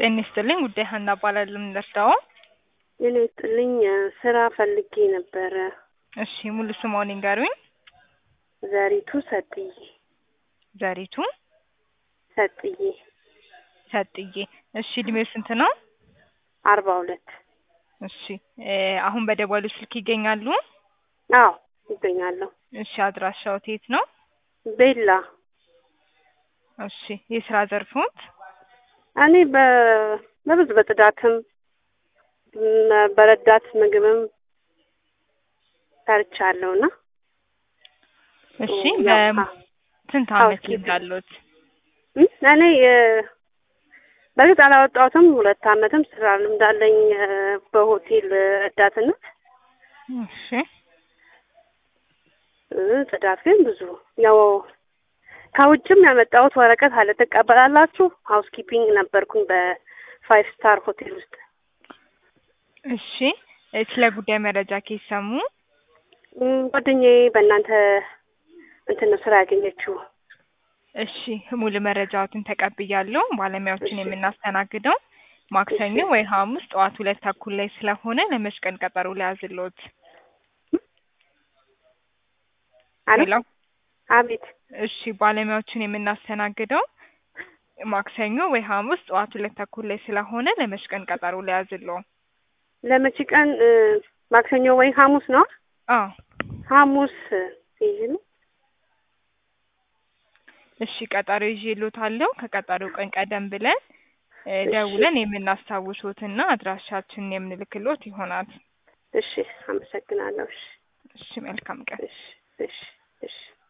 ጤና ይስጥልኝ ጉዳይ ሀና እባላለሁ። የምንረዳው ጤና ይስጥልኝ ስራ ፈልጌ ነበረ። እሺ ሙሉ ስምዎን ይንገሩኝ? ዘሪቱ ሰጥዬ ዘሪቱ ሰጥዬ ሰጥዬ። እሺ እድሜው ስንት ነው? አርባ ሁለት እሺ እ አሁን በደወሉ ስልክ ይገኛሉ? አዎ ይገኛለሁ። እሺ አድራሻዎት የት ነው? ቤላ እሺ የስራ ዘርፎት? እኔ በ በብዙ በጽዳትም ም በረዳት ምግብም ሰርቻለሁ እና እሺ ያው በስንት አመት housekeeping ልምድ አለዎት? እ እኔ እ በእርግጥ አላወጣሁትም። ሁለት አመትም ስራ ልምድ አለኝ እ በሆቴል ረዳትነት እሺ እ ጽዳት ግን ብዙ ያው ከውጭም ያመጣሁት ወረቀት አለ ትቀበላላችሁ? ሀውስ ኪፒንግ ነበርኩኝ በፋይቭ ስታር ሆቴል ውስጥ። እሺ እ ስለ ጉዳይ መረጃ ከየት ሰሙ? እም ጓደኛዬ በእናንተ እንትን ነው ስራ ያገኘችው። እሺ ሙሉ መረጃዎትን ተቀብያለሁ። ባለሙያዎችን እሺ። የምናስተናግደው ማክሰኞ እሺ። ወይ ሐሙስ ጠዋት ሁለት ተኩል ላይ ስለሆነ ለመች ቀን ቀጠሮ ልያዝልዎት? አሎ ሄሎ አቤት እሺ ባለሙያዎችን የምናስተናግደው ማክሰኞ ወይ ሐሙስ ጠዋት ሁለት ተኩል ላይ ስለሆነ ለመች ቀን ቀጠሮ ልያዝልዎ? ለመቼ ቀን እ ማክሰኞ ወይ ሐሙስ ነው? አዎ ሐሙስ ይዤ ነው። እሺ ቀጠሮ ይዤልዎታለሁ። ከቀጠሮው ቀን ቀደም ብለን እ እሺ። ደውለን የምናስታውሶትና አድራሻችንን የምንልክልዎት ይሆናል። እሺ አመሰግናለሁ። እሺ እሺ መልካም ቀን። እሺ እሺ እሺ